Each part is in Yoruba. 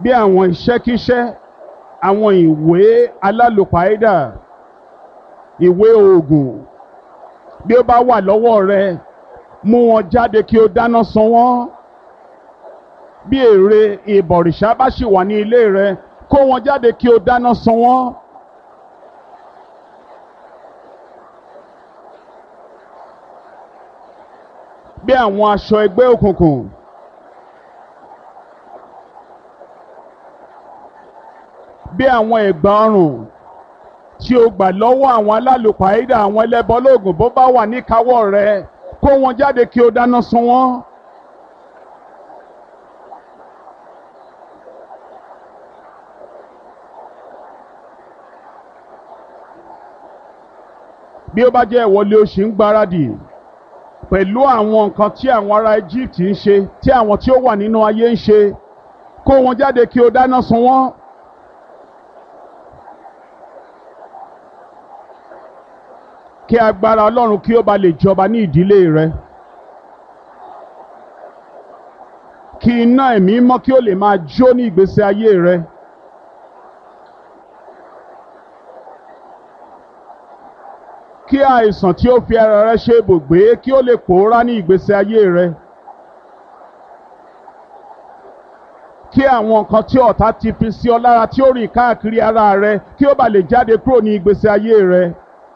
bí àwọn iṣẹ́kíṣẹ́ àwọn ìwé alálòpàídà ìwé oògùn bí ó bá wà lọ́wọ́ rẹ mú wọn jáde kí o dáná sun wọ́n bí èrè ìbọ̀rìṣà bá sì wà ní ilé rẹ kó wọn jáde kí o dáná sun wọ́n. bí àwọn aṣọ ẹgbẹ́ òkùnkùn bí àwọn ẹ̀gbà ọrùn tí o gbà lọ́wọ́ àwọn alálùpàídà àwọn ẹlẹ́bọlóògùn bó bá wà níkàáwọ́ rẹ kó wọn jáde kí o dáná sun wọ́n. bí ó bá jẹ́ ìwọlé oṣù ń gbáradì pẹ̀lú àwọn nǹkan tí àwọn ará Egypt ń ṣe tí àwọn tí ó wà nínú ayé ń ṣe kó wọn jáde kí o dáná sun wọ́n. kí agbára Ọlọ́run kí ó ba lè jọba ní ìdílé rẹ. kí iná ẹ̀mí mọ́ kí ó lè máa jó ní ìgbésí ayé rẹ. kí àìsàn tí ó fi ara rẹ ṣe ibùgbé kí ó lè pòórá ní ìgbésí ayé rẹ. kí àwọn nǹkan tí ọ̀tá ti fi sí ọ lára tí ó rìn káàkiri ara rẹ kí ó bá lè jáde kúrò ní ìgbésí ayé rẹ.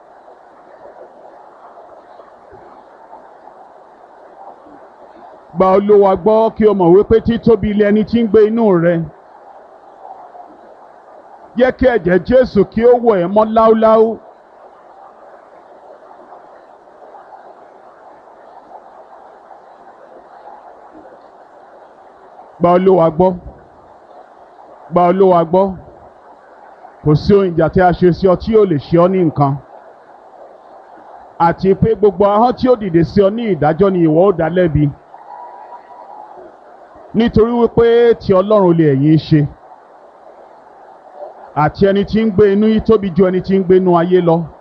gba Olúwa gbọ́ kí o mọ̀ wípé títóbi ilé ẹni tí ń gbé inú rẹ. Jẹ́ kí ẹ̀jẹ̀ Jésù kí ó wọ̀ ẹ́ mọ́ láúláú. Gba Olúwa gbọ́. Gba Olúwa gbọ́. Kò sí ohun ìjà tí a ṣe sí ọ tí yóò lè ṣe ọ ní nǹkan. Àti pé gbogbo ahọ́n tí ó dìde sí ọ ní ìdájọ́ ni ìwọ ó dá lẹ́bi nítorí wípé ti ọlọ́run lè ẹ̀yin ṣe àti ẹni tí ń gbé inú yìí tóbi ju ẹni tí ń gbé inú ayé lọ